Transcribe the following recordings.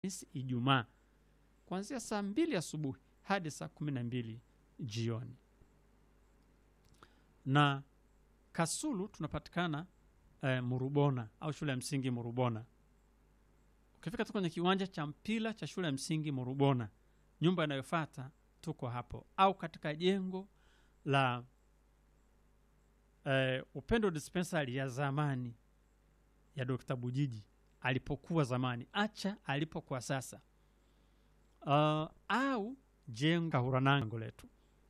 Alhamisi, Ijumaa kuanzia saa mbili asubuhi hadi saa kumi na mbili jioni. Na Kasulu tunapatikana eh, Murubona au shule ya msingi Murubona. Ukifika tu kwenye kiwanja cha mpira cha shule ya msingi Murubona, nyumba inayofuata tuko hapo, au katika jengo la eh, Upendo Dispensary ya zamani ya Dr. Bujiji alipokuwa zamani, acha alipokuwa sasa, uh, au jengo Kahuranango letu,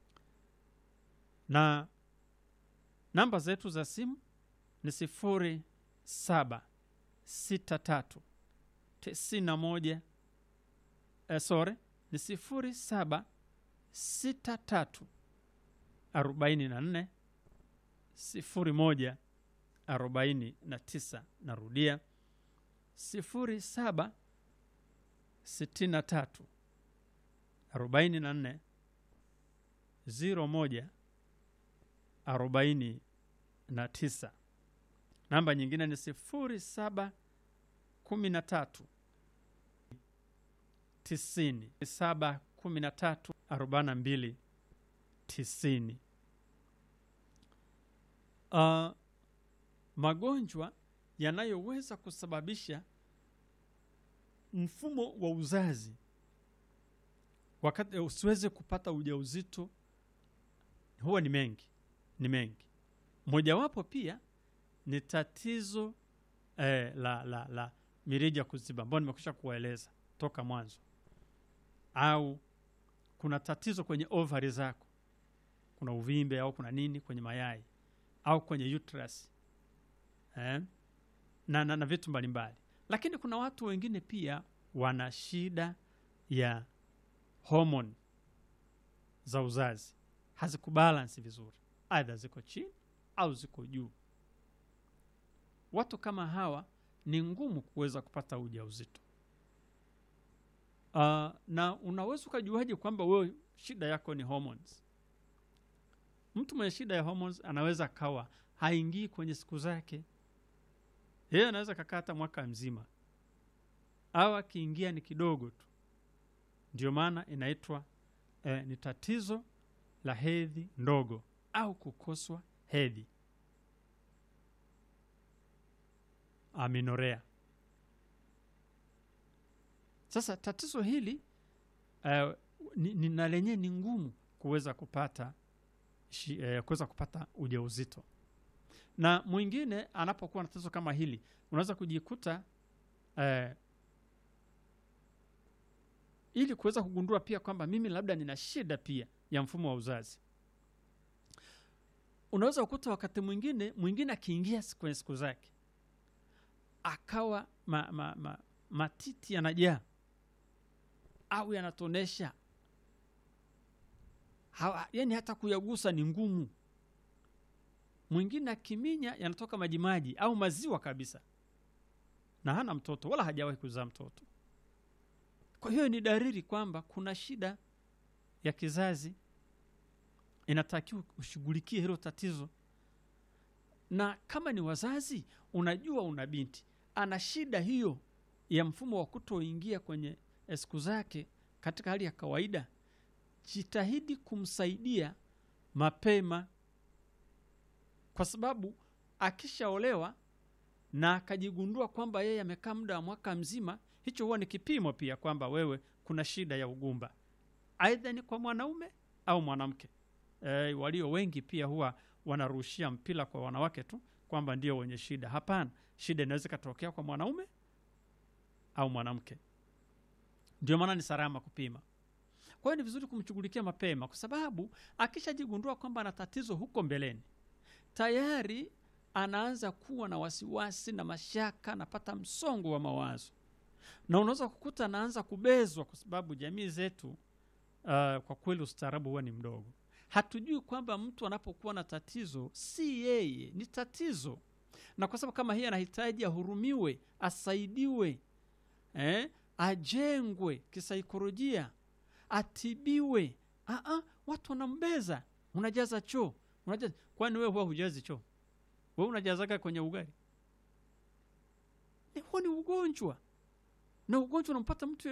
na namba zetu za simu ni sifuri saba sita tatu tisini na moja eh, sore ni sifuri saba sita tatu arobaini na nne sifuri moja arobaini na tisa. Narudia sifuri saba sitini na tatu arobaini na nne ziro moja arobaini na tisa. Namba nyingine ni sifuri saba kumi na tatu tisini saba kumi na tatu arobaini na mbili tisini. Uh, magonjwa yanayoweza kusababisha mfumo wa uzazi wakati usiweze kupata ujauzito huwa ni mengi, ni mengi. Mojawapo pia ni tatizo eh, la, la, la mirija kuziba ambayo nimekwisha kuwaeleza toka mwanzo, au kuna tatizo kwenye ovari zako, kuna uvimbe au kuna nini kwenye mayai au kwenye uterus eh, na, na, na vitu mbalimbali. Lakini kuna watu wengine pia wana shida ya homoni za uzazi hazikubalansi vizuri, aidha ziko chini au ziko juu. Watu kama hawa ni ngumu kuweza kupata ujauzito. Uh, na unaweza ukajuaje kwamba wewe shida yako ni hormones? Mtu mwenye shida ya hormones anaweza akawa haingii kwenye siku zake, yeye anaweza kakaa hata mwaka mzima, au akiingia ni kidogo tu. Ndio maana inaitwa eh, ni tatizo la hedhi ndogo au kukoswa hedhi, aminorea. Sasa tatizo hili eh, ni, ni, na lenyewe ni ngumu kuweza kupata shi, eh, kuweza kupata ujauzito. Na mwingine anapokuwa na tatizo kama hili unaweza kujikuta eh, ili kuweza kugundua pia kwamba mimi labda nina shida pia ya mfumo wa uzazi, unaweza kukuta wakati mwingine mwingine akiingia kwenye siku zake akawa ma, ma, ma, matiti yanajaa au yanatonesha, yani hata kuyagusa ni ngumu. Mwingine akiminya yanatoka majimaji au maziwa kabisa, na hana mtoto wala hajawahi kuzaa mtoto. Kwa hiyo ni dalili kwamba kuna shida ya kizazi, inatakiwa ushughulikie hilo tatizo. Na kama ni wazazi, unajua una binti ana shida hiyo ya mfumo wa kutoingia kwenye siku zake katika hali ya kawaida, jitahidi kumsaidia mapema, kwa sababu akishaolewa na akajigundua kwamba yeye amekaa muda wa mwaka mzima, hicho huwa ni kipimo pia kwamba wewe kuna shida ya ugumba, aidha ni kwa mwanaume au mwanamke. E, walio wengi pia huwa wanarushia mpira kwa wanawake tu kwamba ndio wenye shida. Hapana, shida inaweza ikatokea kwa mwanaume au mwanamke. Ndio maana ni salama kupima. Kwa hiyo ni vizuri kumshughulikia mapema, kwa sababu akishajigundua kwamba ana tatizo huko mbeleni, tayari anaanza kuwa na wasiwasi na mashaka, anapata msongo wa mawazo, na unaweza kukuta anaanza kubezwa, kwa sababu jamii zetu uh, kwa kweli ustaarabu huwa ni mdogo. Hatujui kwamba mtu anapokuwa na tatizo si yeye, ni tatizo, na kwa sababu kama hii anahitaji ahurumiwe, asaidiwe, eh, ajengwe kisaikolojia, atibiwe. Aa, watu wanambeza, unajaza choo, unajaza. Kwani wewe huwa hujazi choo? Wewe unajazaga kwenye ugali? Huo ni ugonjwa. na ugonjwa unampata mtu